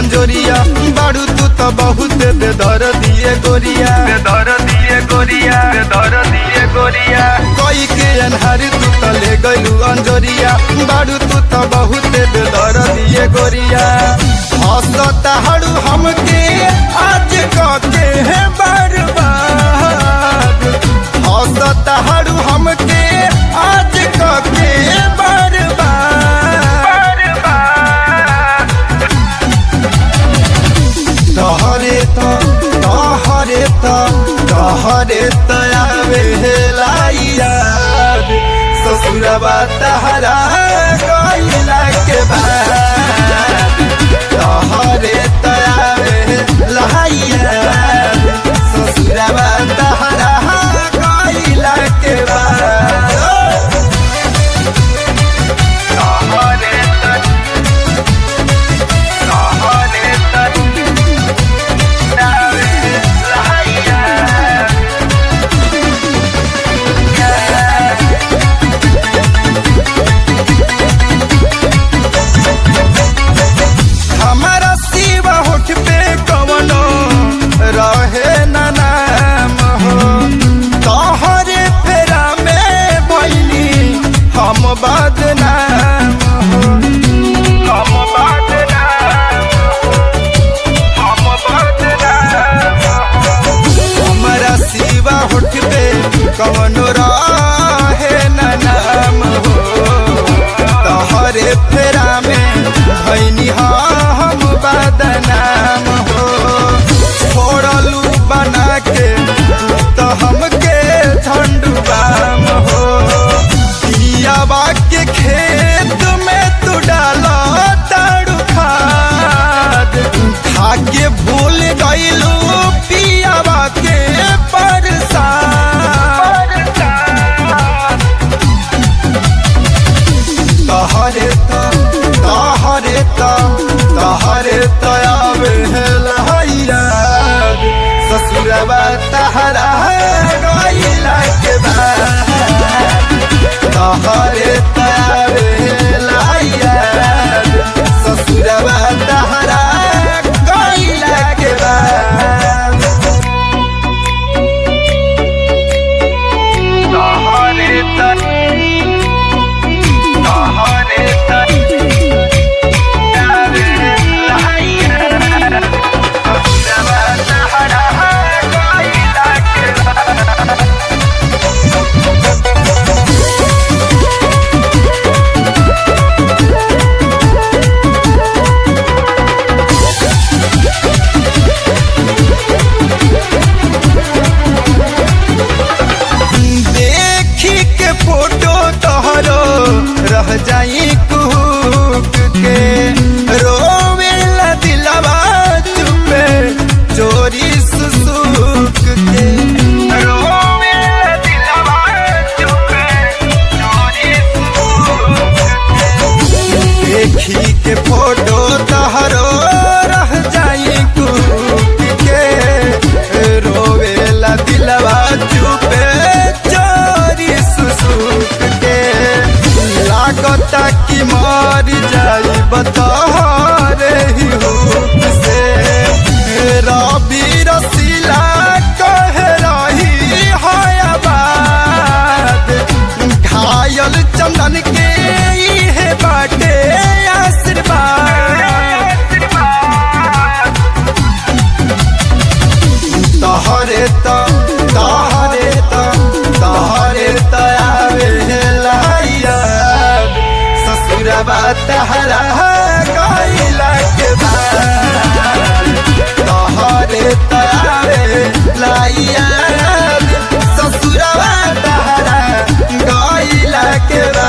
अंजोरिया बाड़ू तू तो बहुत बेदर दिए गोरिया बेदर दिए गोरिया बेदर दिए गोरिया कोई के अनहार तू तो ले गलू अंजोरिया बाड़ू तू तो बहुत बेदर दिए गोरिया हंसता हड़ू हमके आज के है बर्बाद हंसता हड़ू हमके आज के बर्बाद तहरे त तहरे त तहरे त आवे लाइया ससुरबा तहरा गइला के बाद तहरे त आवे लाइया ससुरबा तहरा गइला के बाद कहरे तक कहरे तक नावे लहैया हमारा सिवा होठ पे कवनो रहे न नाम हो तोहरे फेरा में बनी हम बदनाम हो हम बदनाम हम बदनाम हमारा सिवा होठ पे कवनो रहे न नाम हो तोहरे फेरा में भैनी हम बदनाम हो छोड़लू बना के तो हमके झंडुबाम हो पियावा के खेत में तू डालो ताड़ू खाद खा के भूल गईलू पियावा के परसाद तहरे त तहरे त तहरे त आवे लहैया ससुरबा तहरा गइला के बाद तहरे त आवे लहैया ससुरबा तहरा गइला के बाद कहरे तक कहरे तक नावे लहैया ससुरबा तहरा गइला के देखी के फोटो तोहरो रह जाई कुक के रोवे ला दिलवा चुपे चोरी सुसुक के रोवे दिलवा चुके चोरी देखी के फोटो तोहरो रह जाई कुक के रोवे ला दिलवा चुपे चोरी सुसुक के लागता कि मर जाई बतहरे ही हुक से रवि रसीला कह रही है बात घायल चंदन के इहे बाटे आशीर्वाद तहरे त तहरे त तहरे त आवे लहैया ससुरबा तहरा गइला के बाद तहरे त आवे लहैया ससुरबा तहरा गइला के बाद